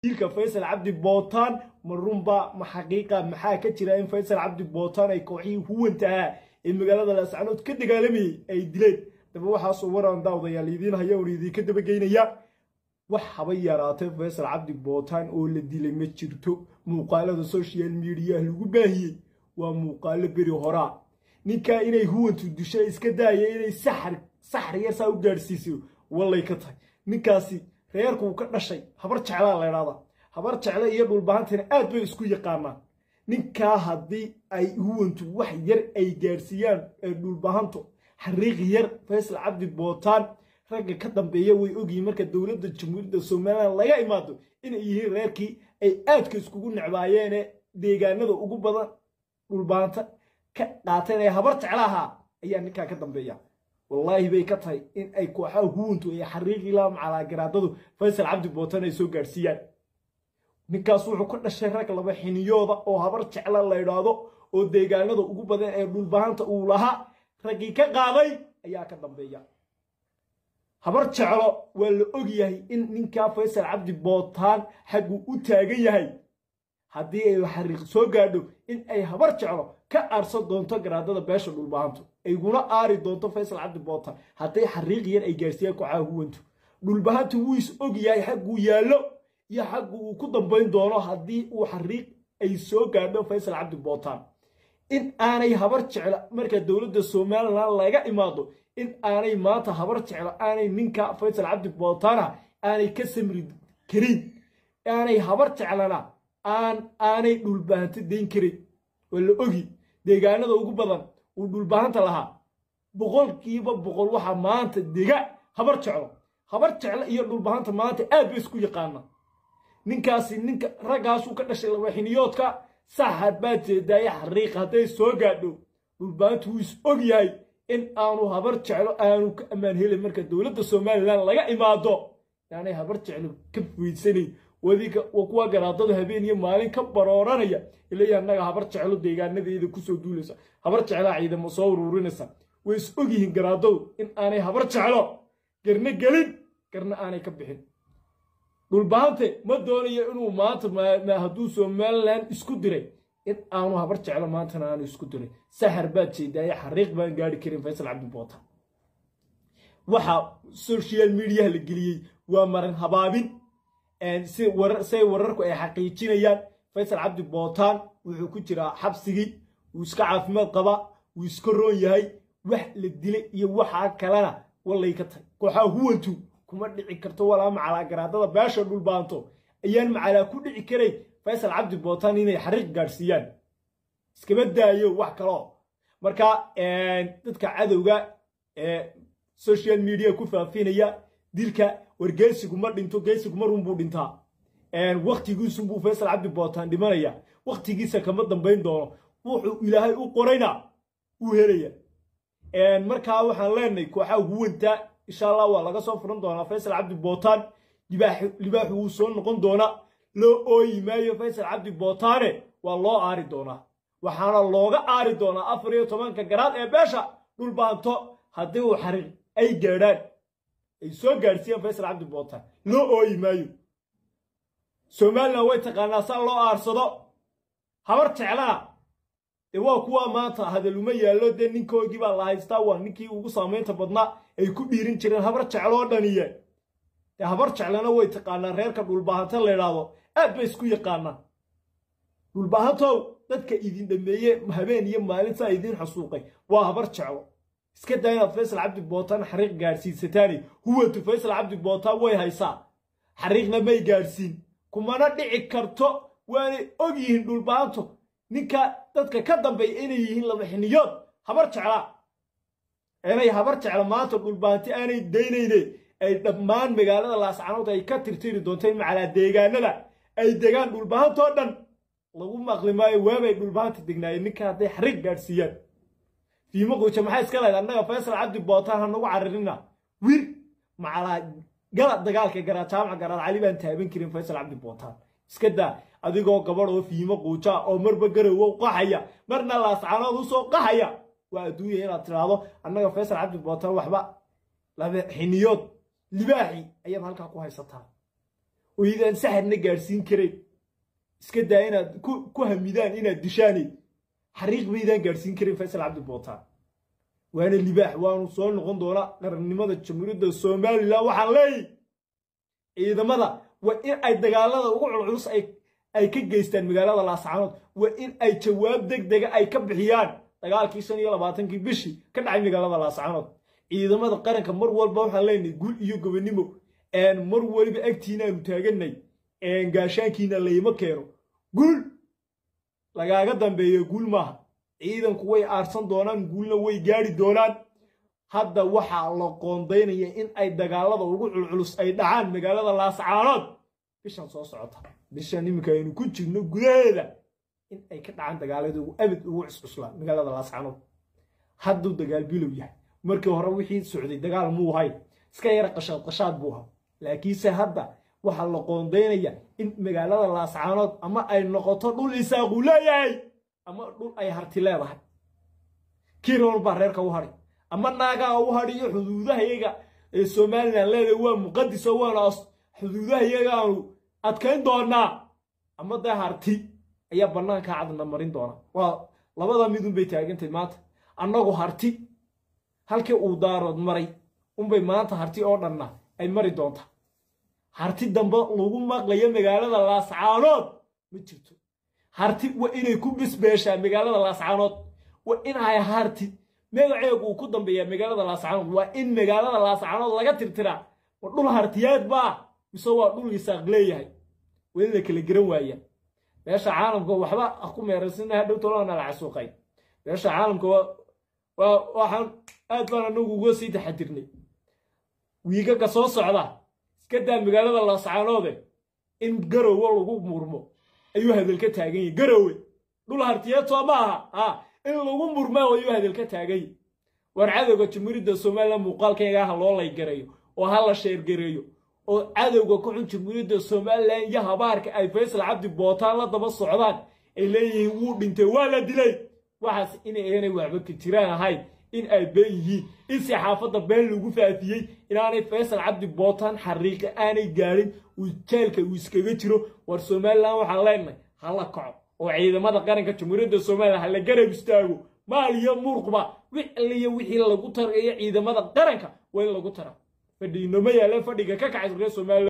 wiilka faysal cabdi bootaan ma runba ma xaqiiqa maxaa ka jira in faysal cabdi bootaan ay kooxihii huwantahaa ee magaalada laascanood ka dagaalamayay ay dileen daba waxaasoo waraan daawdayaal idiin haya oon idiinka dabageynaya wax haba yaraatay faysal cabdi bootaan oo la dilay ma jirto muuqaalada social mediaha lagu baahiyey waa muuqaalo beri horaa ninkaa inay huwantu dusha iska daaya inay saxar saxar yar saa u gaadhsiiso wallay ka tahay ninkaasi reerkuu ka dhashay habar jeclaa la idhahdaa habar jecle iyo dhulbahantina aad bay isku yaqaanaan ninkaa haddii ay huwantu wax yar ay gaadhsiiyaan ee dhulbahanto xariiq yar faysal cabdi bootaan ragga ka dambeeya way ogyihiin marka dowladda jamhuuriyadda somalilan laga imaado inay yihiin reerkii ay aadka iskugu necbaayeene deegaanada ugu badan dhulbaanta ka qaateen ee habar jeclaha ayaa ninkaa ka dambeeya wallaahi bay ka tahay in ay kooxaha huwantu ay xariiqi la macalaagaraadadu faysal cabdi bootan ay soo gaadhsiiyaan ninkaas wuxuu ka dhashay rag laba xiniyooda oo habar jecla la idhaahdo oo deegaanada ugu badan ee dhulbahanta uu lahaa raggii ka qaaday ayaa ka dambeeya habar jeclo waa la og yahay in ninkaa faysal cabdi bootaan xagguu u taagan yahay haddii ay xariiq soo gaadho in ay habar jeclo ka aarsan doonto garaadada beesha dhulbahantu ayguna aari doonto faysal cabdi bootaan hadday xariiq yar ay gaarsiiyaan kooxaha huwantu dhulbahantu wuu is og yahay xagguu yaallo iyo xaggu uu ku dambayn doono haddii uu xariiq ay soo gaadho faysal cabdi bootaan in aanay habar jeclo marka dowladda somalilan laga imaado in aanay maanta habar jeclo aanay ninka faysal cabdi bootaana aanay ka samri karin aanay habar jeclana aan aanay dhulbahanto dayn karin waa la ogi deegaanada ugu badan uu dhulbahanta lahaa boqolkiiba boqol waxaa maanta dega habar jeclo habar jeclo iyo dhulbahanta maanta aad bay isku yaqaana ninkaasi ninka raggaasuu ka dhashay labaxiniyoodka saxad baa jeedaaye xariiq hadday soo gaadho dhulbahantu wuu is og yahay in aanu habar jeclo aanu ka ammaan helin marka dowladda somalilan laga imaado yaanay habar jeclo ka fuydsanayn wadiga kuwa garaadadu habeen iyo maalin ka barooranaya ilaya annaga habar jeclo deegaanadeeda kusoo duulaysa habar jeclaa ciidamo soo uruurinaysa way is og yihiin garaadadu in aanay habar jeclo garna gelin garna aanay ka bixin dhulbahante ma doonayo inuu maanta hadduu somalilan isku diray in aanu habar jeclo maantana aanu isku diray saxar baad jeedaaye xariiq baan gaari karin faysal cabdi boota waxa social mediaha la geliyey waa maran habaabin say wararku ay xaqiijinayaan faysal cabdi bootaan wuxuu ku jiraa xabsigii wuu iska caafimaad qabaa wuu iska roon yahay wax la dilay iyo waxaa kalena wallay ka tahay kooxaha huwantu kuma dhici karto walaa macalaa garaadada beesha dhulbaanto ayaan macalaa ku dhici karayn faysal cabdi bootaan inay xariiq gaadhsiiyaan iskama daayo wax kaloo marka dadka cadowga ee social media ku faafinaya dilka war geesigu ma dhinto geesigu ma runbuu dhintaa waktigiisunbuu faysal cabdi bootaan dhimanaya waktigiisa kama dambayn doono wuxuu ilaahay u qorayna wuu helaya markaa waxaan leenahay kooxaha huwanta insha allah waa laga soo furan doonaa faysal cabdi bootaan libaaxu wuu soo noqon doonaa loo ooyi maayo faysal cabdi bootaane waa loo aari doonaa waxaana looga aari doonaa afar iyo tobanka garaad ee beesha dhulbaanto haddii uu xariiq ay gaadhaan ay soo gaadhsiiyeen faysal cabdi bootaan loo ooyi maayo somalilan way taqaanaa saa loo aarsado habar jeclana dee waa kuwa maanta hadaluma yaallo dee ninkoogii baa la haystaa waa ninkii ugu saamaynta badnaa ay ku dhiirin jireen habar jecloo dhaniye dee habar jeclana way taqaanaa reerka dhulbaahanta la idhaahdo aad bay isku yaqaanaan dhulbaahantow dadka idin dhameeye habeen iyo maalintaa idiin xasuuqay waa habar jeclo iska daa inaad faysal cabdi bootaan xariiq gaadhsiisataani huwantu faysal cabdi bootaan way haysaa xariiqna may gaadhsiin kumana dhici karto waanay og yihiin dhulbaanto ninka dadka ka dambeeya inay yihiin labaxiniyood habar jeclaa inay habar jecla maanta dhulbaanti aanay daynayne ay dhammaan magaalada laascanood ay ka tirtiri doonto in macalaa deegaanada ay degaan dhulbaantoo dhan lagu maqli maayo waabay dhulbaanta degnaayeen ninka hadday xariiq gaadhsiiyaan fiimo quuja maxay iska lahayd annaga faysal cabdi bootaan ha nagu cararina wir macalaa gala dagaalka garaa jaamaca garaad cali baan taaban karin faysal cabdi bootaan iska daa adigoo gabadh oo fiimo quuja oo marba garowow qaxaya marna laascanood usoo qaxaya waa adduunya inaad tidhaahdo annaga faysal cabdi bootaan waxba laba xiniyood libaaxi ayaad halkaa ku haysataa oo idaan saxarna gaadhsiin karayn iska daa inaad ku hamidaan inaad dishaani xariiq baydaan gaadhsiin karin faysal cabdi bootaan waana libaax waanu soo noqon doonaa qarannimada jamhuuriyadda somalilan waxaan leeyahy ciidamada waa in ay dagaalada ugu culculus ay ka geystaan magaalada laascaanood waa in ay jawaab deg dega ay ka bixiyaan dagaalkii shan iyo labaatankii bishii ka dhacay magaalada laascaanood ciidamada qaranka mar walba waxaan leenahay guul iyo gobonimo mar waliba agtiinaanu taaganay gaashaankiina layma keeno guul lagaaga dambeeyo guul maaha ciidanku way aarsan doonaan guulna way gaadhi doonaan hadda waxaa la qoondaynaya in ay dagaalada ugu culculus ay dhacaan magaalada laascaanood bishan soo socota bishan iminka aynu ku jirno gudaheeda in ay ka dhacaan dagaalada ugu abid ugu cuscuslaan magaalada laascaanood hadduu dagaal bilow yahay markii hore wixii socday dagaal muu hay iska yara qashaad qashaad buu ahaa laakiinse hadda waxaa la qoondaynaya in magaalada laascaanood ama ay noqoto dhul isaaquu leeyahay ama dhul ay harti leedahay kiiroon baa reerka u hadhay ama naagaa u hadhiyo xuduudahayaga ee somalilan leedahay waa muqadiso waana xuduudahayagaanu adkayn doonaa ama dee harti ayaa bannaanka cadna marin doona waa labada midunbay taagantay maanta annagu harti halkii uu daarood maray unbay maanta harti oo dhanna ay mari doonta harti dambe lagu maqlayo magaalada laascaanood ma jirto harti waa inay ku bisbeeshaa magaalada laascaanood waa in ay harti magaceegu uu ku dambeeyaa magaalada laascaanood waa in magaalada laascaanood laga tirtiraa ma dhul hartiyaad baa mise waa dhul isaaq leeyahay weli la kala geran waaya meesha caalamka waxba ku meeraysina hadhow tolana la casuuqay meesha caalamka waa waxaan aad baan anagu uga sii taxadirnay wiigaga soo socda iska daa magaalada laascaanoode in garowe lagu murmo ayuu hadal ka taagan yahi garowe dhul hartiyeed soo ma aha ha in lagu murmaa ayuu hadal ka taagan yahi war cadowga jamhuuriyadda somalilan muuqaalkayga ha loo laygareeyo oo ha la sheergareeyo oo cadowga ku xun jamhuuriyadda somalilan iyo habaarka ay faysal cabdi bootaan la daba socdaan ay leeyihiin wuu dhintay waa la dilay waxaas inaynay waxba ka jiraan ahayn in ay been yihiin in saxaafadda been lagu faafiyey inaanay faysal cabdi bootaan xariiqa aanay gaadhin uu jeelka uu iskaga jiro war somalilan waxaan leenahay ha la kaco oo ciidamada qaranka jamhuuriyadda somalilan ha la garab istaago maal iyo muruqba wix alliyo wixii lagu tarayo ciidamada qaranka waa in lagu tara fadhiinoma yaaleen fadhiga ka kacay reer somalilan